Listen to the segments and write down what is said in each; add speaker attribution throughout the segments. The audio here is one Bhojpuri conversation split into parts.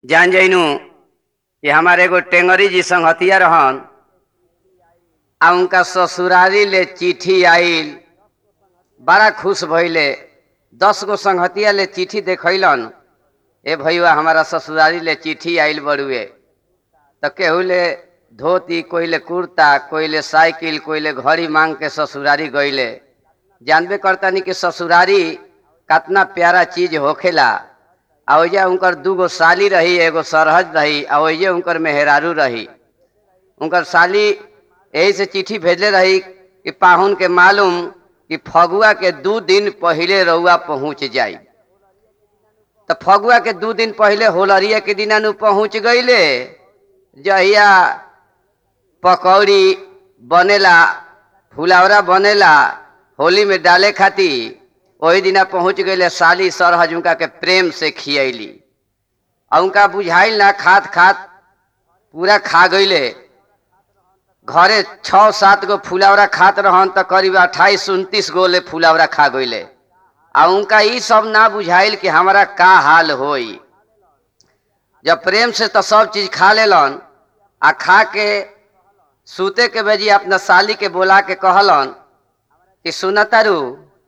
Speaker 1: जान जइनू कि हमारे एगो टेंगरी जी संगतिया रहन आ उनका ससुरारी ले चिट्ठी आइल बड़ा खुश भइले दस गो संगतिया ले चिट्ठी देखैलन ए भैया हमारा ससुरारी ले चिट्ठी आइल बड़ुए तो केहू ले धोती कोई ले कुर्ता कोई ले साइकिल कोई ले घड़ी मांग के ससुरारी गईले जानबे करतानी कि ससुरारी कितना प्यारा चीज होखेला आ ओइजा उनकर दूगो साली रही एगो सरहज रही आ ओइजे उनकर मेहरारू रही उनकर साली यही से चिट्ठी भेजले रही कि पाहुन के मालूम कि फगुआ के दू दिन पहिले रउआ पहुँच जाई तो फगुआ के दू दिन पहिले होलरिया के दिना नु पहुँच गईले जहिया पकौड़ी बनेला फुलावरा बनेला होली में डाले खातिर वही दिना पहुँच गईले साली सरहज उनका के प्रेम से खियैली और उनका बुझाइल ना खात खात पूरा खा गईले घरे छः सात गो फुलावरा खात रहन तो करीब अट्ठाईस उनतीस गो ले फुलावरा खा गईले आ उनका ई सब ना बुझाइल कि हमारा का हाल होई जब प्रेम से तो सब चीज खा लेलन आ खा के सूते के बेजी अपना साली के बोला के कहलन कि सुनतारू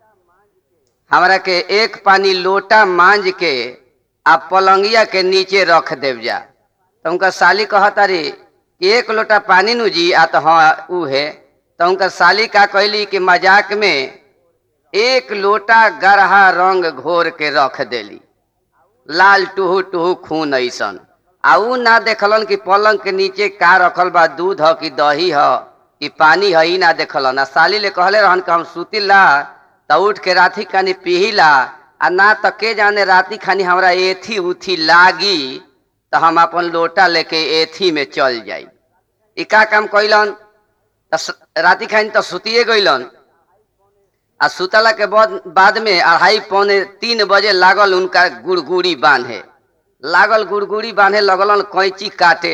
Speaker 1: हमरा के एक पानी लोटा मांज के आ पलंगिया के नीचे रख देव जा तो उनका साली कहतारी कि एक लोटा पानी नु जी आ तो हाँ ऊ है तो उनका साली का कहली कि मजाक में एक लोटा गरहा रंग घोर के रख देली लाल टूहू टूहू खून ऐसन आ ऊ ना देखलन कि पलंग के नीचे का रखल बा दूध ह कि दही ह कि पानी ह ई ना देखलन आ साली ले कहले रहन कि हम सुतिला त उठ के राती खानी पिहिला आ ना त के जाने राती खानी हमरा एथी उथी लागी त हम अपन लोटा लेके एथी में चल जाई ई का काम कैलन त स- राती खानी त सुतिए गइलन आ सुतला के बाद बाद में अढ़ाई पौने तीन बजे लागल उनका गुड़गुड़ी बांधे लागल गुड़गुड़ी बांधे लगलन कैंची काटे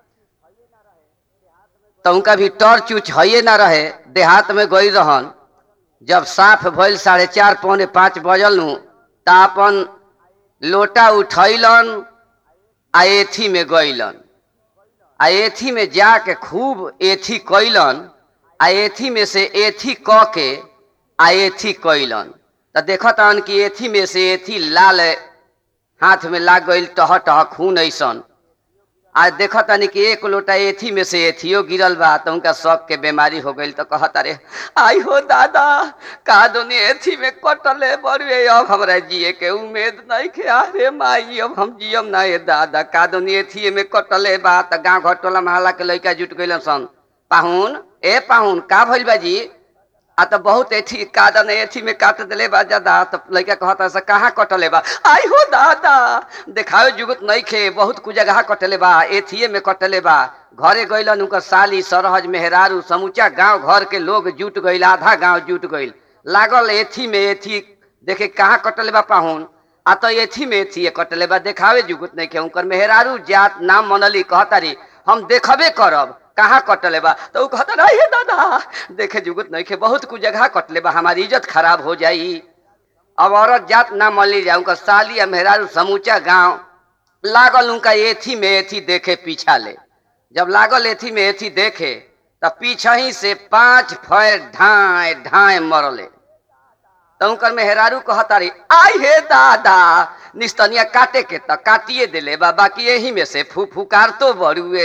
Speaker 1: तो उनका भी टॉर्च उच हइये ना रहे देहात में गई रहन जब साफ भइल साढ़े चार पौने पाँच बजल नु त अपन लोटा उठैलन आ एथी में गइलन आ एथी में जाके खूब एथी कैलन आ एथी में से एथी क के आ एथी कैलन त देखतन कि एथी में से एथी लाल हाथ में लाग गइल टह टह खून ऐसन आ देखतनी कि एक लोटा एथी में से एथियो गिरल बा त उनका शक के बीमारी हो गइल तो कहत अरे आई हो दादा का दोनी एथी में कटले बड़ुए अब हमरा जिए के उम्मीद नहीं के अरे माई अब हम जियम ना ए दादा का दोनी एथी में कटले बा त गांव घर टोला महला के लइका जुट गइलन सन पाहुन ए पाहुन का भइल बा जी आ तो बहुत एथी कादन एथी में काट दिले बा ज्यादा तो लड़का कहता से कहाँ कटले बा आई हो दादा देखावे जुगत नहीं खे बहुत कुछ जगह कटले बा एथिए में कटले बा घरे गइलन उनकर साली सरहज मेहरारू समूचा गांव घर के लोग जुट गइल आधा गांव जुट गइल लागल एथी में एथी देखे कहाँ कटले बा पाहुन आ तो एथी में एथी कटले बा देखावे जुगत नहीं खे उनकर मेहरारू जात नाम मनली कहतारी हम देखबे करब कहाँ कटले बा तो ऊ कहता नहीं हे दादा देखे जुगत नहीं खे बहुत कुछ जगह कटले बा हमारी इज्जत खराब हो जाई अब औरत जात ना मली जा उनका साली या मेहरारू समूचा गांव लागल उनका एथी में एथी देखे पीछा ले जब लागल एथी में एथी देखे तब पीछा ही से पांच फैर ढाए ढाए मरले तो उनकर मेहरारू कहतारी आई हे दादा निस्तनिया काटे के त काटिए दिले बा बाकी यही में से फू फुकार तो बड़ुए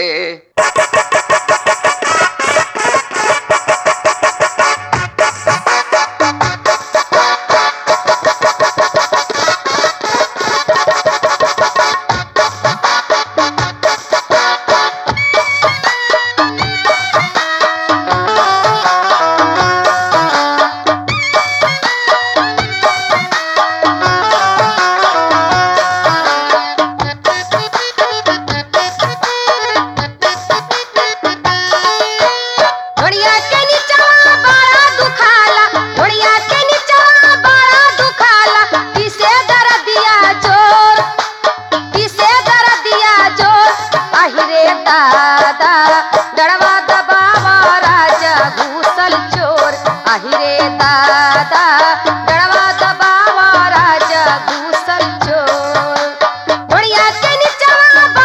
Speaker 2: ढोड़िया के नीचवा बड़ा दुखाला ढोड़िया के नीचवा बड़ा दुखाला किसे दर दिया जोर किसे दर दिया जोर आहिरे दादा डड़वा दबावा राजा घूसल चोर आहिरे दादा डड़वा दबावा राजा घूसल चोर ढोड़िया के नीचवा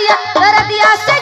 Speaker 2: दरदिया दरदिया से